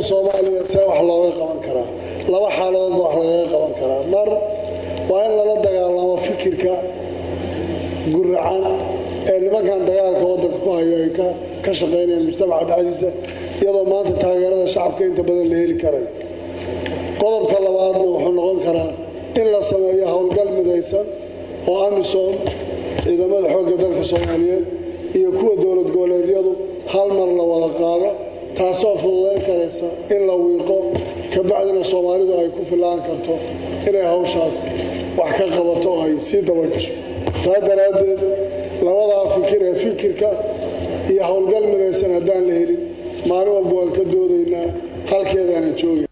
soomaaliya see wax looga qaban karaa laba xaaladoodba wax lagaga qaban karaa mar waa in lala dagaalamo fikirka guracan ee nimankan dagaalka waddanka ku hayo ay ka shaqaynayaan mujtamaca dhexdiisa iyadoo maanta taageerada shacabka inta badan la heli karayo qodobka labaadna wuxuu noqon karaa in la sameeyo howlgal midaysan oo amisom ciidamada xoogga dalka soomaaliyeed iyo kuwa dowlad goboleedyadu hal mar la wada qaado taasoo fududayn karaysa in la wiiqo kabacdina soomaalidu ay ku filaan karto inay hawshaas wax ka qabato oo ay sii dabagasho taa daraaddeed labadaa fikir ee fikirka iyo howlgal midaysan haddaan la helin maalin walba waan ka doodaynaa halkeedaana jooga